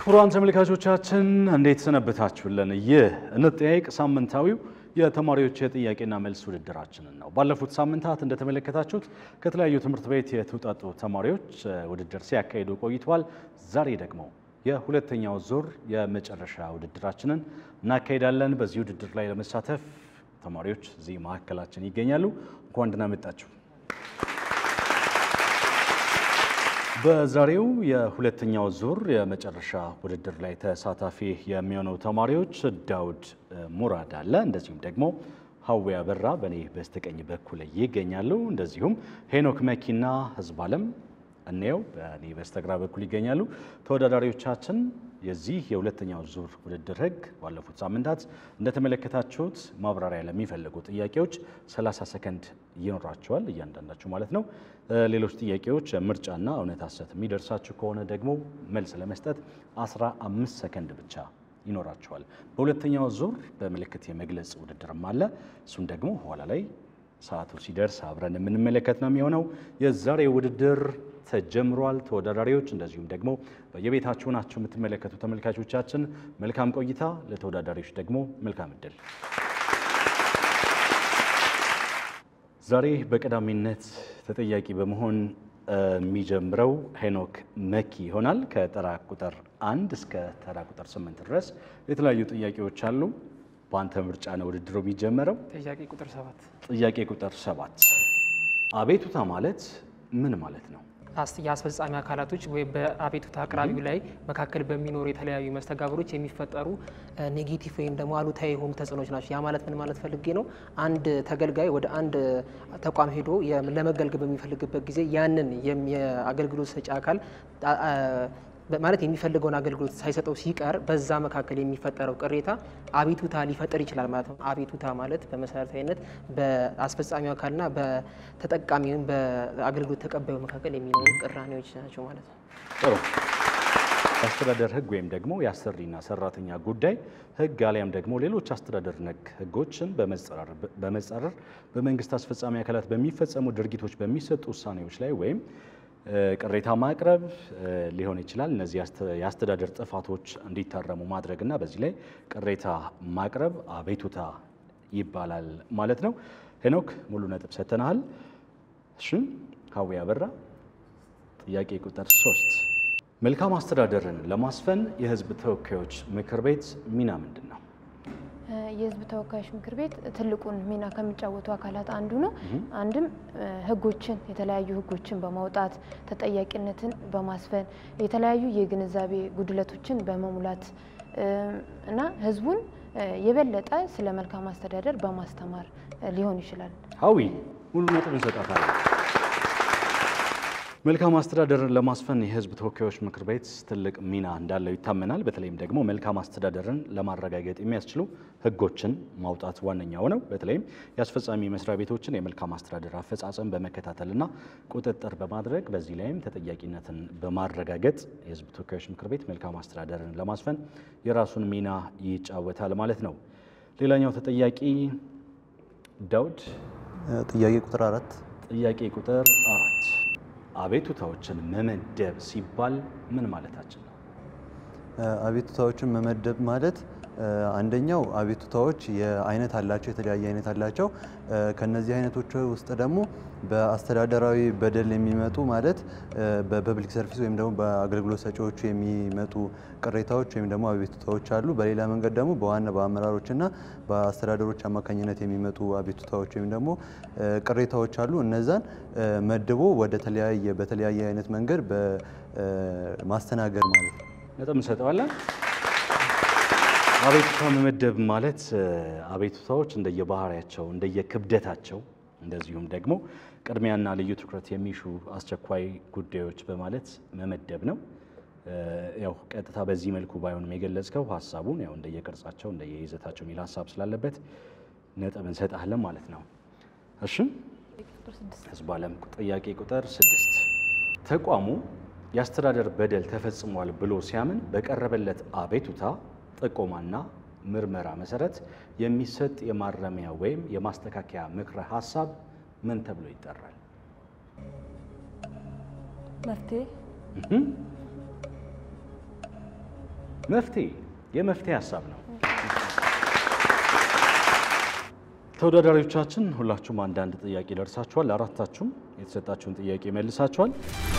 ክቡራን ተመልካቾቻችን እንዴት ሰነበታችሁልን? ይህ እንጠያየቅ ሳምንታዊው የተማሪዎች የጥያቄና መልስ ውድድራችንን ነው። ባለፉት ሳምንታት እንደተመለከታችሁት ከተለያዩ ትምህርት ቤት የተውጣጡ ተማሪዎች ውድድር ሲያካሂዱ ቆይተዋል። ዛሬ ደግሞ የሁለተኛው ዙር የመጨረሻ ውድድራችንን እናካሄዳለን። በዚህ ውድድር ላይ ለመሳተፍ ተማሪዎች እዚህ መካከላችን ይገኛሉ። እንኳን ደህና መጣችሁ። በዛሬው የሁለተኛው ዙር የመጨረሻ ውድድር ላይ ተሳታፊ የሚሆነው ተማሪዎች ዳውድ ሙራድ አለ፣ እንደዚሁም ደግሞ ሀዊ አበራ በእኔ በስተቀኝ በኩል ይገኛሉ። እንደዚሁም ሄኖክ መኪና ህዝብ አለም እንየው በእኔ በስተግራ በኩል ይገኛሉ። ተወዳዳሪዎቻችን የዚህ የሁለተኛው ዙር ውድድር ህግ ባለፉት ሳምንታት እንደተመለከታችሁት ማብራሪያ ለሚፈልጉ ጥያቄዎች 30 ሰከንድ ይኖራቸዋል እያንዳንዳችሁ ማለት ነው። ሌሎች ጥያቄዎች ምርጫና እውነት ሐሰት የሚደርሳችሁ ከሆነ ደግሞ መልስ ለመስጠት 15 ሰከንድ ብቻ ይኖራቸዋል። በሁለተኛው ዙር በምልክት የመግለጽ ውድድርም አለ። እሱን ደግሞ ኋላ ላይ ሰዓቱ ሲደርስ አብረን የምንመለከት ነው የሚሆነው። የዛሬው ውድድር ተጀምሯል። ተወዳዳሪዎች እንደዚሁም ደግሞ በየቤታችሁ ናቸው የምትመለከቱ ተመልካቾቻችን መልካም ቆይታ፣ ለተወዳዳሪዎች ደግሞ መልካም እድል። ዛሬ በቀዳሚነት ተጠያቂ በመሆን የሚጀምረው ሄኖክ መኪ ይሆናል። ከተራ ቁጥር አንድ እስከ ተራ ቁጥር ስምንት ድረስ የተለያዩ ጥያቄዎች አሉ። በአንተ ምርጫ ነው ውድድሩ የሚጀመረው። ጥያቄ ቁጥር ሰባት ጥያቄ ቁጥር ሰባት አቤቱታ ማለት ምን ማለት ነው? አስ- የአስፈጻሚ አካላቶች ወይም በአቤቱታ አቅራቢው ላይ መካከል በሚኖሩ የተለያዩ መስተጋብሮች የሚፈጠሩ ኔጌቲቭ ወይም ደግሞ አሉታዊ የሆኑ ተጽዕኖች ናቸው። ያ ማለት ምን ማለት ፈልጌ ነው? አንድ ተገልጋይ ወደ አንድ ተቋም ሄዶ የም- ለመገልገል በሚፈልግበት ጊዜ ያንን የም- የአገልግሎት ሰጪ አካል አ- አ- በ- ማለት የሚፈልገውን አገልግሎት ሳይሰጠው ሲቀር በዛ መካከል የሚፈጠረው ቅሬታ አቤቱታ ሊፈጥር ይችላል ማለት ነው። አቤቱታ ማለት በመሰረታዊነት በአስፈጻሚው አካልና በተጠቃሚ ወይም በአገልግሎት ተቀባዩ መካከል የሚኖሩ ቅራኔዎች ናቸው ማለት ነው። ጥሩ። የአስተዳደር ሕግ ወይም ደግሞ የአሰሪና ሰራተኛ ጉዳይ ሕግ አሊያም ደግሞ ሌሎች አስተዳደር ነክ ሕጎችን በመጻረር በመጻረር በመንግስት አስፈጻሚ አካላት በሚፈጸሙ ድርጊቶች በሚሰጡ ውሳኔዎች ላይ ወይም እ፣ ቅሬታ ማቅረብ እ፣ ሊሆን ይችላል። እነዚህ የአስተ- የአስተዳደር ጥፋቶች እንዲታረሙ ማድረግና በዚህ ላይ ቅሬታ ማቅረብ አቤቱታ ይባላል ማለት ነው። ሄኖክ ሙሉ ነጥብ ሰጥተናል። እሺ ሀዊ አበራ ጥያቄ ቁጥር ሶስት መልካም አስተዳደርን ለማስፈን የህዝብ ተወካዮች ምክር ቤት ሚና ምንድን ነው? የህዝብ ተወካዮች ምክር ቤት ትልቁን ሚና ከሚጫወቱ አካላት አንዱ ነው። አንድም እ፣ ህጎችን የተለያዩ ህጎችን በማውጣት ተጠያቂነትን በማስፈን የተለያዩ የግንዛቤ ጉድለቶችን በመሙላት እ፣ እና ህዝቡን እ፣ የበለጠ ስለ መልካም አስተዳደር በማስተማር እ፣ ሊሆን ይችላል። ሀዊ ሙሉ ነጥብ እንሰጣታለን። መልካም አስተዳደርን ለማስፈን የህዝብ ተወካዮች ምክር ቤት ትልቅ ሚና እንዳለው ይታመናል። በተለይም ደግሞ መልካም አስተዳደርን ለማረጋገጥ የሚያስችሉ ህጎችን ማውጣት ዋነኛው ነው። በተለይም የአስፈጻሚ መስሪያ ቤቶችን የመልካም አስተዳደር አፈጻጸም በመከታተልና ቁጥጥር በማድረግ በዚህ ላይም ተጠያቂነትን በማረጋገጥ የህዝብ ተወካዮች ምክር ቤት መልካም አስተዳደርን ለማስፈን የራሱን ሚና ይጫወታል ማለት ነው። ሌላኛው ተጠያቂ ዳውድ ጥያቄ ቁጥር አራት ጥያቄ ቁጥር አራት አቤቱታዎችን መመደብ ሲባል ምን ማለታችን ነው? አቤቱታዎችን መመደብ ማለት አንደኛው አቤቱታዎች የአይነት አላቸው፣ የተለያየ አይነት አላቸው። ከነዚህ አይነቶች ውስጥ ደግሞ በአስተዳደራዊ በደል የሚመጡ ማለት በፐብሊክ ሰርቪስ ወይም ደግሞ በአገልግሎት ሰጪዎቹ የሚመጡ ቅሬታዎች ወይም ደግሞ አቤቱታዎች አሉ። በሌላ መንገድ ደግሞ በዋና በአመራሮችና በአስተዳደሮች አማካኝነት የሚመጡ አቤቱታዎች ወይም ደግሞ ቅሬታዎች አሉ። እነዛን መድቦ ወደ ተለያየ በተለያየ አይነት መንገድ በማስተናገድ ማለት ነው። ነጥብ እንሰጠዋለን። አቤቱታ መመደብ ማለት አቤቱታዎች እንደየባህሪያቸው እንደየክብደታቸው እንደዚሁም ደግሞ ቅድሚያና ልዩ ትኩረት የሚሹ አስቸኳይ ጉዳዮች በማለት መመደብ ነው። ያው ቀጥታ በዚህ መልኩ ባይሆንም የገለጽከው ሀሳቡን ያው እንደየቅርጻቸው እንደየይዘታቸው የሚል ሀሳብ ስላለበት ነጥብ እንሰጣለን ማለት ነው። እሺ ህዝብ አለም ጥያቄ ቁጥር ስድስት ተቋሙ የአስተዳደር በደል ተፈጽሟል ብሎ ሲያምን በቀረበለት አቤቱታ ጥቆማና ምርመራ መሰረት የሚሰጥ የማረሚያ ወይም የማስተካከያ ምክረ ሀሳብ ምን ተብሎ ይጠራል? መፍትሄ መፍትሄ የመፍትሄ ሀሳብ ነው። ተወዳዳሪዎቻችን ሁላችሁም አንዳንድ ጥያቄ ደርሳችኋል። አራታችሁም የተሰጣችሁን ጥያቄ መልሳችኋል።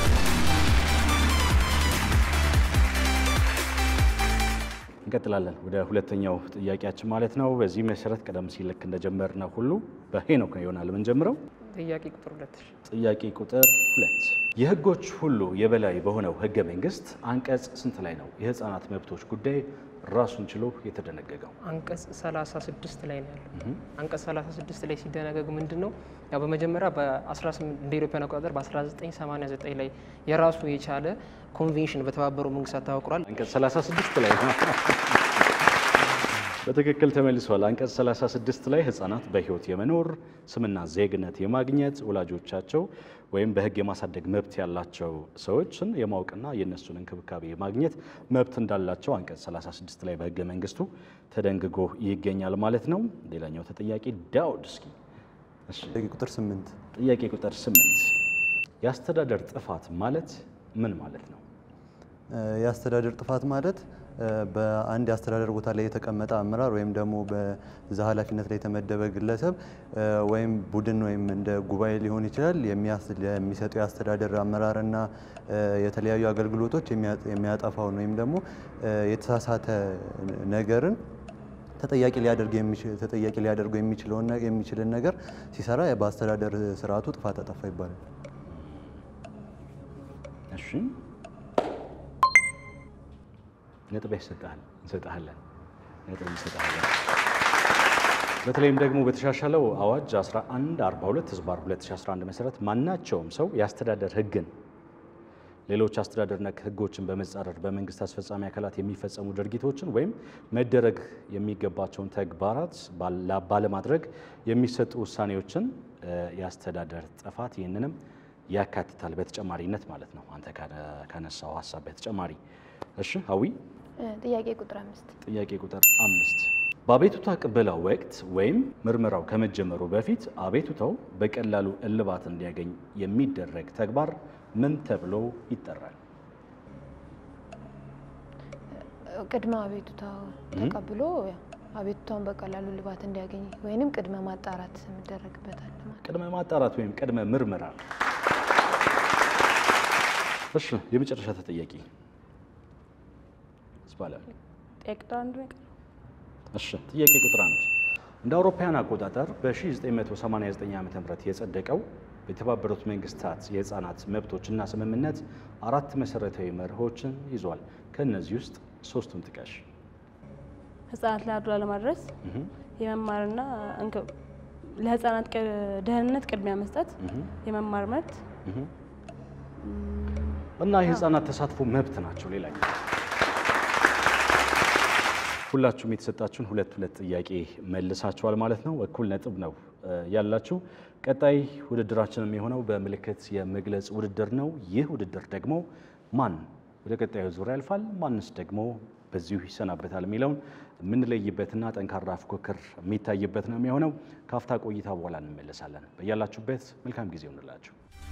እንቀጥላለን ወደ ሁለተኛው ጥያቄያችን ማለት ነው። በዚህ መሰረት ቀደም ሲል ልክ እንደጀመርነው ሁሉ በሄኖክ ነው ይሆናል የምንጀምረው። ጥያቄ ቁጥር ሁለት ጥያቄ ቁጥር ሁለት የህጎች ሁሉ የበላይ በሆነው ህገ መንግስት አንቀጽ ስንት ላይ ነው የህፃናት መብቶች ጉዳይ ራሱን ችሎ የተደነገገው? አንቀጽ 36 ላይ ነው ያለው። አንቀጽ 36 ላይ ሲደነገግ ምንድን ነው ያው በመጀመሪያ በ18 እንደ ኢትዮጵያን አቆጣጠር በ1989 ላይ የራሱ የቻለ ኮንቬንሽን በተባበሩ መንግስታት ታወቅሯል። አንቀጽ 36 ላይ ነው። በትክክል ተመልሷል። አንቀጽ 36 ላይ ህፃናት በህይወት የመኖር ስምና ዜግነት የማግኘት ወላጆቻቸው ወይም በህግ የማሳደግ መብት ያላቸው ሰዎችን የማወቅና የእነሱን እንክብካቤ የማግኘት መብት እንዳላቸው አንቀጽ 36 ላይ በህገ መንግስቱ ተደንግጎ ይገኛል ማለት ነው። ሌላኛው ተጠያቂ ዳውድ እስኪ እሺ፣ ጥያቄ ቁጥር ስምንት ጥያቄ ቁጥር 8 የአስተዳደር ጥፋት ማለት ምን ማለት ነው? የአስተዳደር ጥፋት ማለት እ፣ በአንድ የአስተዳደር ቦታ ላይ የተቀመጠ አመራር ወይም ደግሞ በዛ ኃላፊነት ላይ የተመደበ ግለሰብ እ፣ ወይም ቡድን ወይም እንደ ጉባኤ ሊሆን ይችላል የሚያስ- የሚሰጠው የአስተዳደር አመራርና እ፣ የተለያዩ አገልግሎቶች የሚያ- የሚያጠፋውን ወይም ደግሞ እ፣ የተሳሳተ ነገርን ተጠያቂ ሊያደርግ የሚችል ተጠያቂ ሊያደርገው የሚችለውን ነ- የሚችልን ነገር ሲሰራ በአስተዳደር ስርዓቱ ጥፋት አጠፋ ይባላል። እሺ ነጥብ ይሰጣል እንሰጣለን ነጥብ እንሰጣለን። በተለይም ደግሞ በተሻሻለው አዋጅ 1142 ህዝባር 2011 መሰረት ማናቸውም ሰው የአስተዳደር ህግን ሌሎች አስተዳደር ነክ ህጎችን በመጻረር በመንግስት አስፈጻሚ አካላት የሚፈጸሙ ድርጊቶችን ወይም መደረግ የሚገባቸውን ተግባራት ባላ- ባለማድረግ የሚሰጡ ውሳኔዎችን እ፣ የአስተዳደር ጥፋት ይህንንም ያካትታል በተጨማሪነት ማለት ነው። አንተ ካነ- ካነሳው ሀሳብ በተጨማሪ እሺ ሀዊ እ፣ ጥያቄ ቁጥር አምስት ጥያቄ ቁጥር አምስት በአቤቱታ ቅበላ ወቅት ወይም ምርመራው ከመጀመሩ በፊት አቤቱታው በቀላሉ እልባት እንዲያገኝ የሚደረግ ተግባር ምን ተብሎ ይጠራል? ቅድመ አቤቱታ ተቀብሎ ያው አቤቱታውን በቀላሉ ልባት እንዲያገኝ ወይንም ቅድመ ማጣራት የሚደረግበታል ማለት ቅድመ ማጣራት ወይም ቅድመ ምርመራ። እሺ የመጨረሻ ተጠያቂ ስባላ ጥያቄ ቁጥር አንድ ነው የቀረው። እሺ ጥያቄ ቁጥር አንድ እንደ አውሮፓውያን አቆጣጠር በ1989 ዓ ም የጸደቀው የተባበሩት መንግስታት የህፃናት መብቶችና ስምምነት አራት መሰረታዊ መርሆችን ይዟል። ከእነዚህ ውስጥ ሶስቱን ጥቀሽ። ህጻናት ላይ አድሎ ለማድረስ የመማርና እንክ- ለህጻናት ቅ- ደህንነት ቅድሚያ መስጠት፣ የመማር መብት እና የህፃናት ተሳትፎ መብት ናቸው። ሌላኛው ሁላችሁም የተሰጣችሁን ሁለት ሁለት ጥያቄ መልሳችኋል ማለት ነው። እኩል ነጥብ ነው እ፣ ያላችሁ። ቀጣይ ውድድራችንም የሆነው በምልክት የመግለጽ ውድድር ነው። ይህ ውድድር ደግሞ ማን ወደ ቀጣዩ ዙር ያልፋል፣ ማንስ ደግሞ በዚሁ ይሰናበታል የሚለውን የምንለይበትና ጠንካራ ፉክክር የሚታይበት ነው የሚሆነው። ካፍታ ቆይታ በኋላ እንመለሳለን። በያላችሁበት መልካም ጊዜ ይሆንላችሁ።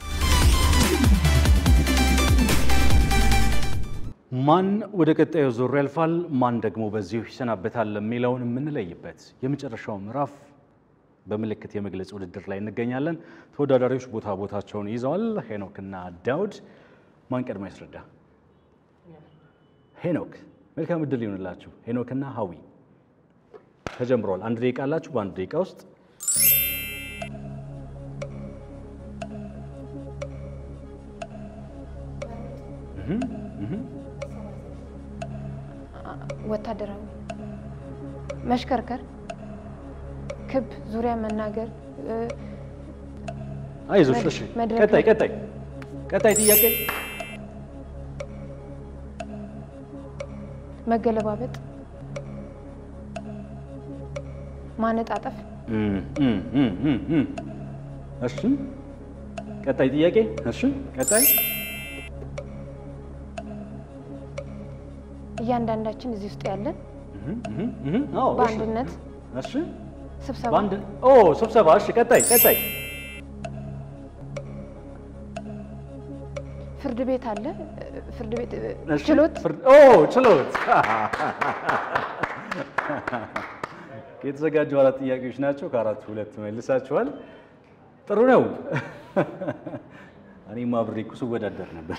ማን ወደ ቀጣዩ ዙር ያልፋል፣ ማን ደግሞ በዚሁ ይሰናበታል የሚለውን የምንለይበት የመጨረሻው ምዕራፍ በምልክት የመግለጽ ውድድር ላይ እንገኛለን። ተወዳዳሪዎች ቦታ ቦታቸውን ይዘዋል። ሄኖክና ዳውድ ማን ቀድሞ ያስረዳ? ሄኖክ። መልካም እድል ይሆንላችሁ። ሄኖክና ሀዊ ተጀምሯል። አንድ ደቂቃ አላችሁ። በአንድ ደቂቃ ውስጥ ወታደራዊ መሽከርከር፣ ክብ ዙሪያ መናገር እ፣ አይዞሽ። እሺ፣ መድረክ ቀጣይ ላይ- ቀጣይ ቀጣይ ጥያቄ መገለባበጥ፣ ማነጣጠፍ፣ እም፣ እም፣ እም፣ እም፣ እም። እሺ፣ ቀጣይ ጥያቄ። እሺ፣ ቀጣይ እያንዳንዳችን እዚህ ውስጥ ያለን እህም፣ እህም፣ እህም። አዎ፣ እሺ። በአንድነት እሺ፣ ስብሰባ በአንድ ኦ፣ ስብሰባ። እሺ፣ ቀጣይ ቀጣይ ፍርድ ቤት አለ። ፍርድ ቤት እሺ፣ ችሎት ፍርድ- ኦ ችሎት የተዘጋጁ አራት ጥያቄዎች ናቸው። ከአራቱ ሁለት መልሳችኋል። ጥሩ ነው። እኔም አብሬ እኮ ስወዳደር ነበር።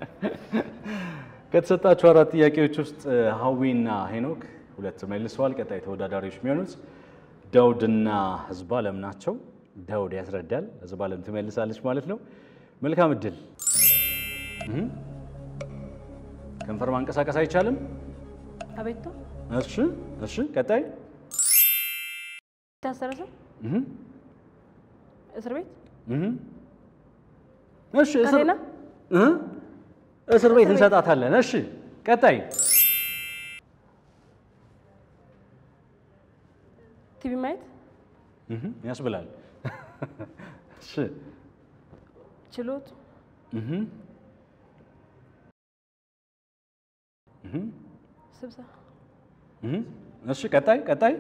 ከተሰጣችሁ አራት ጥያቄዎች ውስጥ ሀዊና ሄኖክ ሁለት መልሰዋል። ቀጣይ ተወዳዳሪዎች የሚሆኑት ዳውድና ህዝብ አለም ናቸው። ዳውድ ያስረዳል፣ ህዝብ አለም ትመልሳለች ማለት ነው። መልካም እድል። እህ። ከንፈር ማንቀሳቀስ አይቻልም። አቤቱ እሺ፣ እሺ። ቀጣይ የታሰረ ሰው እህ፣ እስር ቤት እህ። እሺ፣ እስር ካቴና እህ፣ እስር ቤት እንሰጣታለን። እሺ፣ ቀጣይ ቲቪ ማየት እህ፣ ያስብላል። እሺ፣ ችሎት እህ፣ እህ፣ ስብሰባ እህ። እሺ፣ ቀጣይ ቀጣይ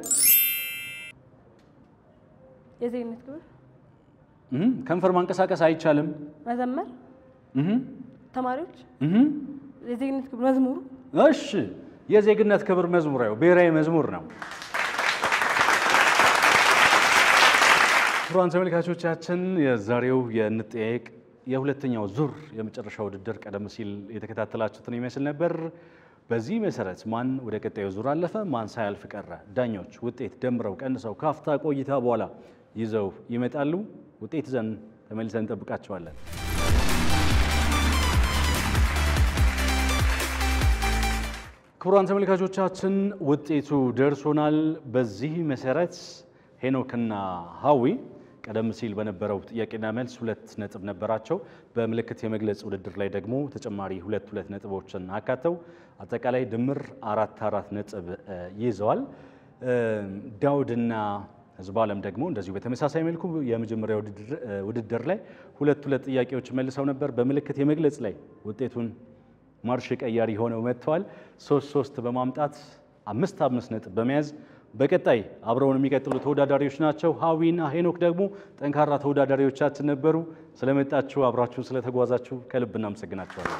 የዜግነት ክብር እህ፣ ከንፈር ማንቀሳቀስ አይቻልም። መዘመር እህ፣ ተማሪዎች እህ። የዜግነት ክብር መዝሙሩ እሺ የዜግነት ክብር መዝሙር ያው ብሔራዊ መዝሙር ነው። ክቡራን ተመልካቾቻችን የዛሬው የንጠያየቅ የሁለተኛው ዙር የመጨረሻ ውድድር ቀደም ሲል የተከታተላችሁትን ይመስል ነበር። በዚህ መሰረት ማን ወደ ቀጣዩ ዙር አለፈ፣ ማን ሳያልፍ ቀረ፣ ዳኞች ውጤት ደምረው ቀንሰው ካፍታ ቆይታ በኋላ ይዘው ይመጣሉ። ውጤት ይዘን ተመልሰን እንጠብቃቸዋለን። ክቡራን ተመልካቾቻችን ውጤቱ ደርሶናል። በዚህ መሰረት ሄኖክና ሀዊ ቀደም ሲል በነበረው ጥያቄና መልስ ሁለት ነጥብ ነበራቸው። በምልክት የመግለጽ ውድድር ላይ ደግሞ ተጨማሪ ሁለት ሁለት ነጥቦችን አካተው አጠቃላይ ድምር አራት አራት ነጥብ እ, ይዘዋል። እ, ዳውድና ህዝብ አለም ደግሞ እንደዚሁ በተመሳሳይ መልኩ የመጀመሪያ ውድድር- እ, ውድድር ላይ ሁለት ሁለት ጥያቄዎች መልሰው ነበር። በምልክት የመግለጽ ላይ ውጤቱን ማርሽ ቀያሪ ሆነው መጥተዋል። ሶስት ሶስት በማምጣት አምስት አምስት ነጥብ በመያዝ በቀጣይ አብረውን የሚቀጥሉ ተወዳዳሪዎች ናቸው። ሀዊና ሄኖክ ደግሞ ጠንካራ ተወዳዳሪዎቻችን ነበሩ። ስለመጣችሁ አብራችሁን ስለተጓዛችሁ ከልብ እናመሰግናችኋለን።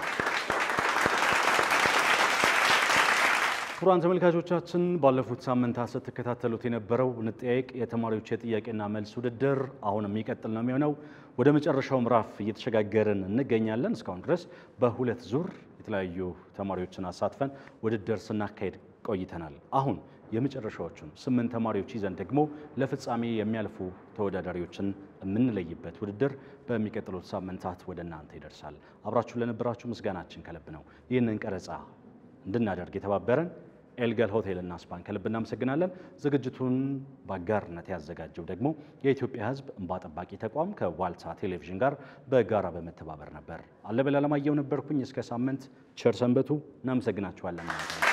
ክቡራን ተመልካቾቻችን ባለፉት ሳምንታት ስትከታተሉት የነበረው ንጠያየቅ የተማሪዎች የጥያቄና መልስ ውድድር አሁን የሚቀጥል ነው የሚሆነው። ወደ መጨረሻው ምዕራፍ እየተሸጋገርን እንገኛለን። እስካሁን ድረስ በሁለት ዙር የተለያዩ ተማሪዎችን አሳትፈን ውድድር ስናካሄድ ቆይተናል። አሁን የመጨረሻዎቹን ስምንት ተማሪዎች ይዘን ደግሞ ለፍጻሜ የሚያልፉ ተወዳዳሪዎችን የምንለይበት ውድድር በሚቀጥሉት ሳምንታት ወደ እናንተ ይደርሳል። አብራችሁ ለነበራችሁ ምስጋናችን ከልብ ነው። ይህንን ቀረጻ እንድናደርግ የተባበረን ኤልገል ሆቴልና ስፓን ከልብ እናመሰግናለን። ዝግጅቱን በአጋርነት ያዘጋጀው ደግሞ የኢትዮጵያ ሕዝብ እንባ ጠባቂ ተቋም ከዋልታ ቴሌቪዥን ጋር በጋራ በመተባበር ነበር። አለበል አለማየሁ ነበርኩኝ። እስከ ሳምንት ቸር ሰንበቱ። እናመሰግናችኋለን ማለት ነው።